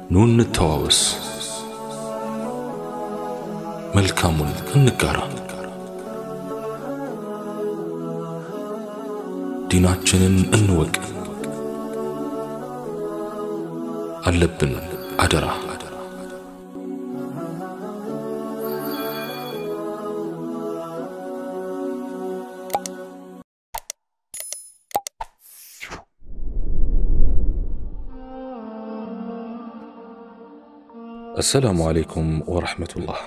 ኑ እንተዋወስ፣ መልካሙን እንጋራ፣ ዲናችንን እንወቅ። አለብን አደራ አሰላሙ አለይኩም ወረሕመቱላህ።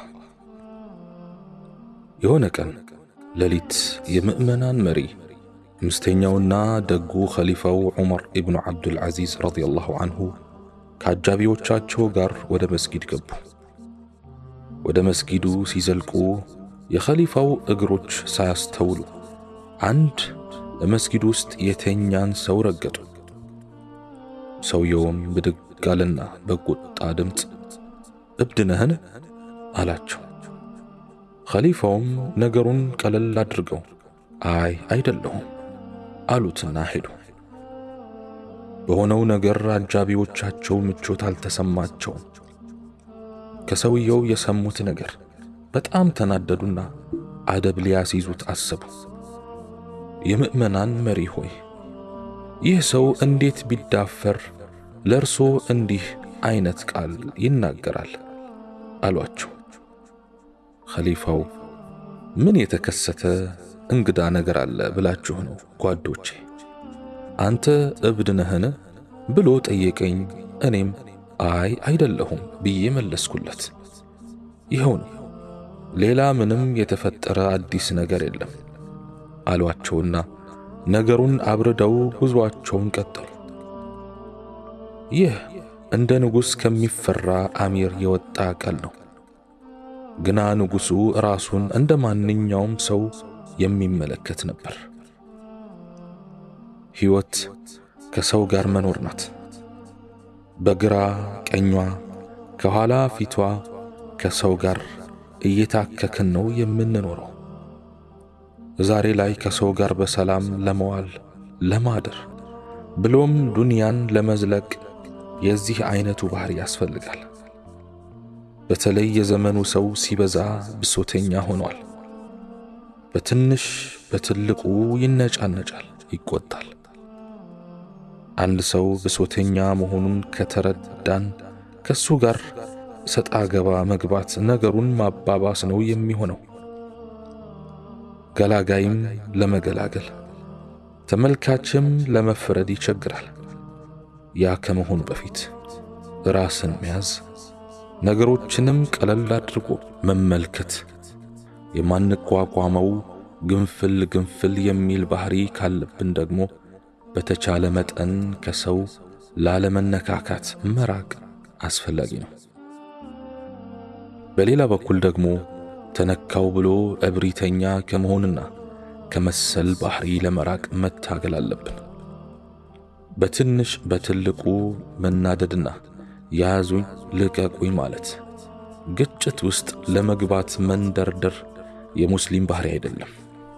የሆነ ቀን ሌሊት የምእመናን መሪ አምስተኛውና ደጉ ኸሊፋው ዑመር ኢብኑ ዓብዱልዓዚዝ ረዲየላሁ አንሁ ከአጃቢዎቻቸው ጋር ወደ መስጊድ ገቡ። ወደ መስጊዱ ሲዘልቁ የኸሊፋው እግሮች ሳያስተውሉ አንድ በመስጊዱ ውስጥ የተኛን ሰው ረገጡ። ሰውየውም ብድግ አለና በቁጣ ድምፅ እብድ ነህን? አላቸው። ኸሊፋውም ነገሩን ቀለል አድርገው አይ አይደለሁም አሉትና ሄዱ። በሆነው ነገር አጃቢዎቻቸው ምቾት አልተሰማቸውም። ከሰውየው የሰሙት ነገር በጣም ተናደዱና አደብ ሊያስይዙት አሰቡ። የምእመናን መሪ ሆይ ይህ ሰው እንዴት ቢዳፈር ለእርሶ እንዲህ አይነት ቃል ይናገራል? አሏቸው። ኸሊፋው ምን የተከሰተ እንግዳ ነገር አለ ብላችሁ ነው ጓዶቼ? አንተ እብድ ነህን ብሎ ጠየቀኝ። እኔም አይ አይደለሁም ብዬ መለስኩለት። ይኸው ነው፣ ሌላ ምንም የተፈጠረ አዲስ ነገር የለም አሏቸውና ነገሩን አብርደው ጉዞአቸውን ቀጠሉ። ይህ እንደ ንጉሥ ከሚፈራ አሚር የወጣ ቃል ነው። ግና ንጉሡ ራሱን እንደ ማንኛውም ሰው የሚመለከት ነበር። ሕይወት ከሰው ጋር መኖር ናት። በግራ ቀኟ፣ ከኋላ ፊቷ ከሰው ጋር እየታከክን ነው የምንኖረው። ዛሬ ላይ ከሰው ጋር በሰላም ለመዋል ለማደር ብሎም ዱንያን ለመዝለቅ የዚህ አይነቱ ባህሪ ያስፈልጋል። በተለይ የዘመኑ ሰው ሲበዛ ብሶተኛ ሆኗል። በትንሽ በትልቁ ይነጫነጫል፣ ይቆጣል። አንድ ሰው ብሶተኛ መሆኑን ከተረዳን ከሱ ጋር ሰጣ ገባ መግባት ነገሩን ማባባስ ነው የሚሆነው። ገላጋይም ለመገላገል ተመልካችም ለመፍረድ ይቸግራል። ያ ከመሆኑ በፊት ራስን መያዝ፣ ነገሮችንም ቀለል አድርጎ መመልከት፣ የማንቋቋመው ግንፍል ግንፍል የሚል ባህሪ ካለብን ደግሞ በተቻለ መጠን ከሰው ላለመነካካት መራቅ አስፈላጊ ነው። በሌላ በኩል ደግሞ ተነካው ብሎ እብሪተኛ ከመሆንና ከመሰል ባህሪ ለመራቅ መታገል አለብን። በትንሽ በትልቁ መናደድና ያዙኝ ልቀቁኝ ማለት ግጭት ውስጥ ለመግባት መንደርደር የሙስሊም ባህሪ አይደለም።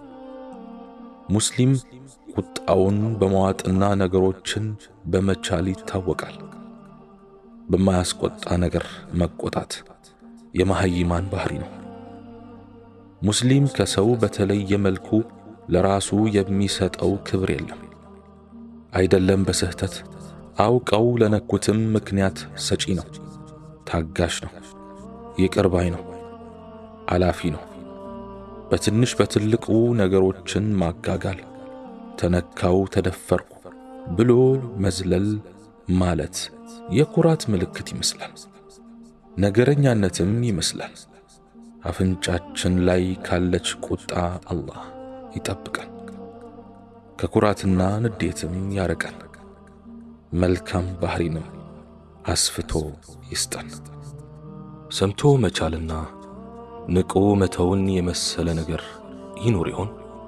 ሙስሊም ቁጣውን በመዋጥና ነገሮችን በመቻል ይታወቃል። በማያስቆጣ ነገር መቆጣት የመሃይማን ባህሪ ነው። ሙስሊም ከሰው በተለየ መልኩ ለራሱ የሚሰጠው ክብር የለም። አይደለም በስህተት አውቀው ለነኩትም ምክንያት ሰጪ ነው። ታጋሽ ነው። ይቅር ባይ ነው። አላፊ ነው። በትንሽ በትልቁ ነገሮችን ማጋጋል፣ ተነካው፣ ተደፈርኩ ብሎ መዝለል ማለት የኩራት ምልክት ይመስላል። ነገረኛነትም ይመስላል። አፍንጫችን ላይ ካለች ቁጣ አላህ ይጠብቀን፣ ከኩራትና ንዴትም ያርቀን፣ መልካም ባህሪንም አስፍቶ ይስጠን። ሰምቶ መቻልና ንቆ መተውን የመሰለ ነገር ይኖር ይሆን?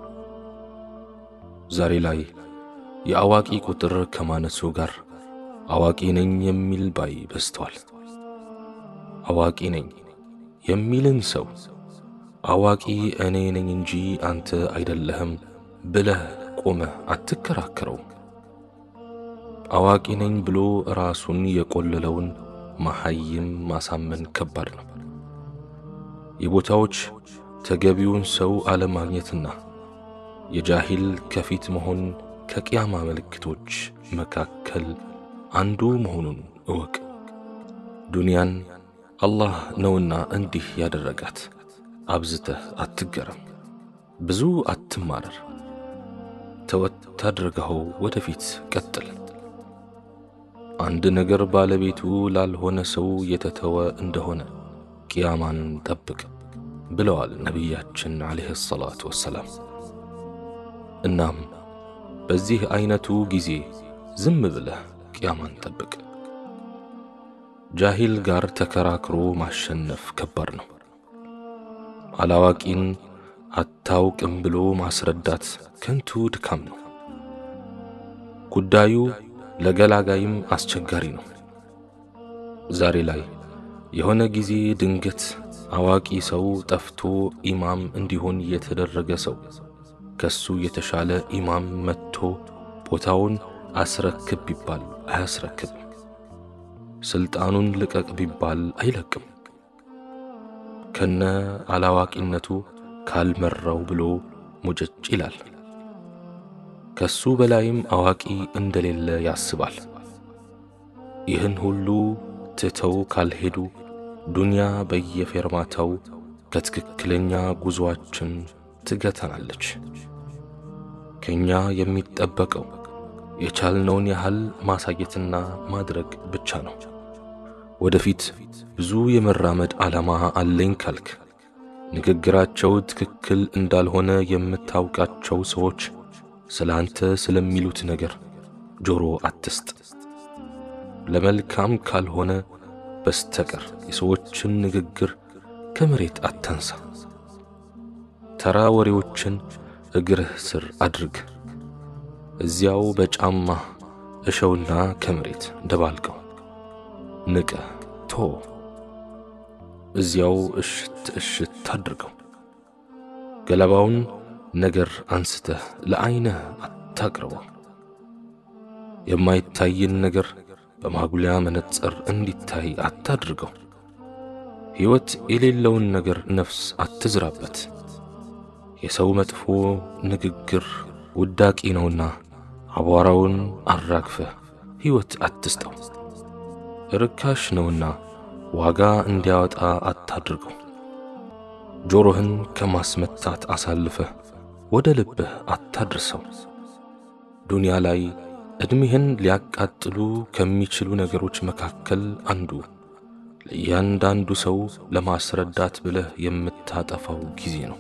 ዛሬ ላይ የአዋቂ ቁጥር ከማነሱ ጋር አዋቂ ነኝ የሚል ባይ በዝተዋል። አዋቂ ነኝ የሚልን ሰው አዋቂ እኔ ነኝ እንጂ አንተ አይደለህም ብለህ ቆመህ አትከራከረው። አዋቂ ነኝ ብሎ ራሱን የቆለለውን መሐይም ማሳመን ከባድ ነው። የቦታዎች ተገቢውን ሰው አለማግኘትና የጃሂል ከፊት መሆን ከቅያማ ምልክቶች መካከል አንዱ መሆኑን እወቅ። ዱንያን አላህ ነውና እንዲህ ያደረጋት። አብዝተህ አትገረም፣ ብዙ አትማረር። ተወት አድርገኸው ወደፊት ቀጥል። አንድ ነገር ባለቤቱ ላልሆነ ሰው የተተወ እንደሆነ ቅያማን ጠብቅ ብለዋል ነቢያችን ዓለይሂ ሰላቱ ወሰላም። እናም በዚህ አይነቱ ጊዜ ዝም ብለህ ቅያማን ጠብቅ። ጃሂል ጋር ተከራክሮ ማሸነፍ ከባድ ነው። አላዋቂን አታውቅም ብሎ ማስረዳት ከንቱ ድካም ነው። ጉዳዩ ለገላጋይም አስቸጋሪ ነው። ዛሬ ላይ የሆነ ጊዜ ድንገት አዋቂ ሰው ጠፍቶ ኢማም እንዲሆን የተደረገ ሰው ከሱ የተሻለ ኢማም መጥቶ ቦታውን አስረክብ ቢባል አያስረክብም። ስልጣኑን ልቀቅ ቢባል አይለቅም። ከነ አላዋቂነቱ ካልመራው ብሎ ሙጭጭ ይላል። ከሱ በላይም አዋቂ እንደሌለ ያስባል። ይህን ሁሉ ትተው ካልሄዱ ዱንያ በየፌርማታው ከትክክለኛ ጉዞአችን ትገተናለች። ከኛ የሚጠበቀው የቻልነውን ያህል ማሳየትና ማድረግ ብቻ ነው። ወደፊት ብዙ የመራመድ ዓላማ አለኝ ካልክ ንግግራቸው ትክክል እንዳልሆነ የምታውቃቸው ሰዎች ስለ አንተ ስለሚሉት ነገር ጆሮ አትስጥ። ለመልካም ካልሆነ በስተቀር የሰዎችን ንግግር ከመሬት አታንሳ። ተራ ወሬዎችን እግርህ ስር አድርግ። እዚያው በጫማ እሸውና ከመሬት ደባልቀው ንቀ ቶ እዚያው እሽት እሽት አድርገው። ገለባውን ነገር አንስተህ ለዐይንህ አታቅርበው። የማይታይን ነገር በማጉሊያ መነጽር እንዲታይ አታድርገው። ሕይወት የሌለውን ነገር ነፍስ አትዝራበት። የሰው መጥፎ ንግግር ውዳቂ ነውና አቧራውን አራግፈህ ሕይወት አትስጠው። ርካሽ ነውና ዋጋ እንዲያወጣ አታድርገው። ጆሮህን ከማስመታት አሳልፈህ ወደ ልብህ አታድርሰው። ዱንያ ላይ ዕድሜህን ሊያቃጥሉ ከሚችሉ ነገሮች መካከል አንዱ ለእያንዳንዱ ሰው ለማስረዳት ብለህ የምታጠፋው ጊዜ ነው።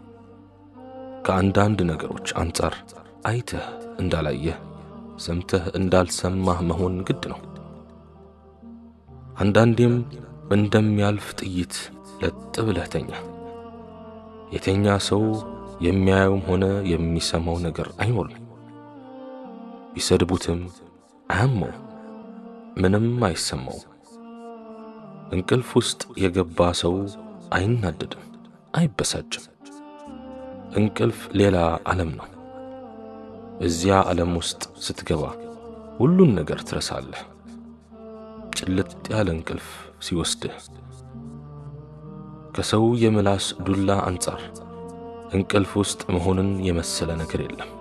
ከአንዳንድ ነገሮች አንጻር አይተህ እንዳላየህ ሰምተህ እንዳልሰማህ መሆን ግድ ነው። አንዳንዴም እንደሚያልፍ ጥይት ለጥ ብለህ ተኛ። የተኛ ሰው የሚያየውም ሆነ የሚሰማው ነገር አይኖርም። ቢሰድቡትም አያመው፣ ምንም አይሰማው። እንቅልፍ ውስጥ የገባ ሰው አይናደድም፣ አይበሳጭም። እንቅልፍ ሌላ ዓለም ነው። እዚያ ዓለም ውስጥ ስትገባ ሁሉን ነገር ትረሳለህ። ጭልጥ ያለ እንቅልፍ ሲወስድህ ከሰው የምላስ ዱላ አንጻር እንቅልፍ ውስጥ መሆንን የመሰለ ነገር የለም።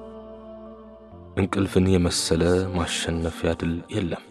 እንቅልፍን የመሰለ ማሸነፊያ ድል የለም።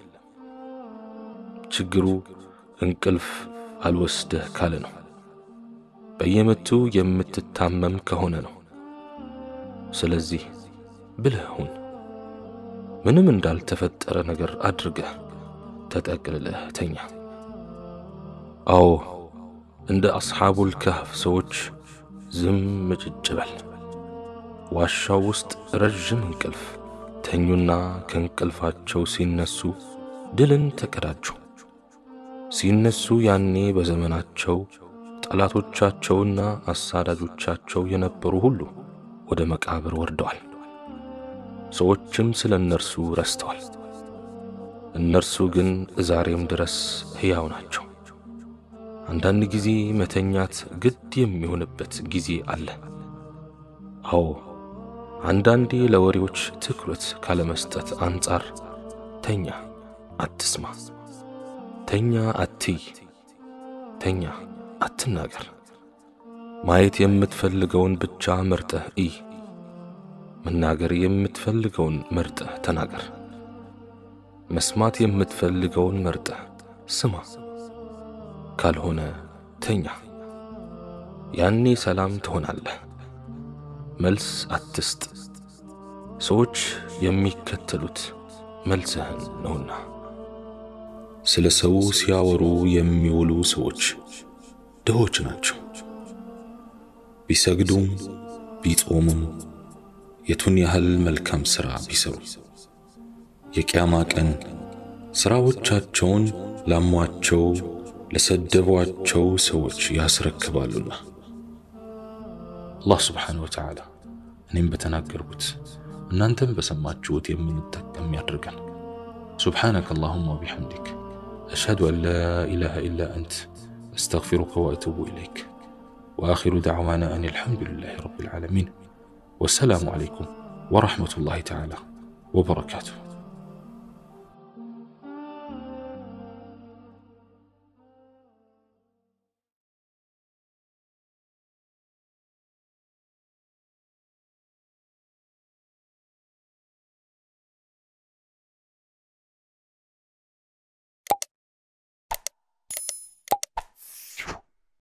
ችግሩ እንቅልፍ አልወስደህ ካለ ነው። በየመቱ የምትታመም ከሆነ ነው። ስለዚህ ብልህ ሁን። ምንም እንዳልተፈጠረ ነገር አድርገህ ተጠቅልለህ ተኛ። አዎ እንደ አስሓቡል ካህፍ ሰዎች ዝም ምጭጭ በል። ዋሻው ውስጥ ረዥም እንቅልፍ ተኙና ከእንቅልፋቸው ሲነሱ ድልን ተቀዳጁ። ሲነሱ ያኔ በዘመናቸው ጠላቶቻቸውና አሳዳጆቻቸው የነበሩ ሁሉ ወደ መቃብር ወርደዋል። ሰዎችም ስለ እነርሱ ረስተዋል። እነርሱ ግን ዛሬም ድረስ ሕያው ናቸው። አንዳንድ ጊዜ መተኛት ግድ የሚሆንበት ጊዜ አለ። አዎ አንዳንዴ ለወሬዎች ትኩረት ካለመስጠት አንጻር ተኛ፣ አትስማ። ተኛ አትይ፣ ተኛ አትናገር። ማየት የምትፈልገውን ብቻ መርጠህ እይ። መናገር የምትፈልገውን መርጠህ ተናገር። መስማት የምትፈልገውን መርጠህ ስማ። ካልሆነ ተኛ። ያኔ ሰላም ትሆናለህ። መልስ አትስጥ። ሰዎች የሚከተሉት መልስህን ነውና። ስለ ሰው ሲያወሩ የሚውሉ ሰዎች ድሆች ናቸው። ቢሰግዱም ቢጾሙም የቱን ያህል መልካም ሥራ ቢሰሩ የቅያማ ቀን ሥራዎቻቸውን ላሟቸው ለሰደቧቸው ሰዎች ያስረክባሉና። አላህ ስብሓነሁ ወተዓላ እኔም በተናገርኩት እናንተም በሰማችሁት የምንጠቀም ያድርገን። ሱብሓነከ አላሁማ ወቢሐምዲክ አሽሀዱ አን ላ ኢላሃ ኢላ አንት አስተግፊሩከ ወአቱቡ ኢለይክ ወአኺሩ ደዕዋና አን አልሐምዱሊላሂ ረቢል ዓለሚን ወሰላሙ ዓለይኩም ወረሕመቱላሂ ተዓላ ወበረካቱሁ።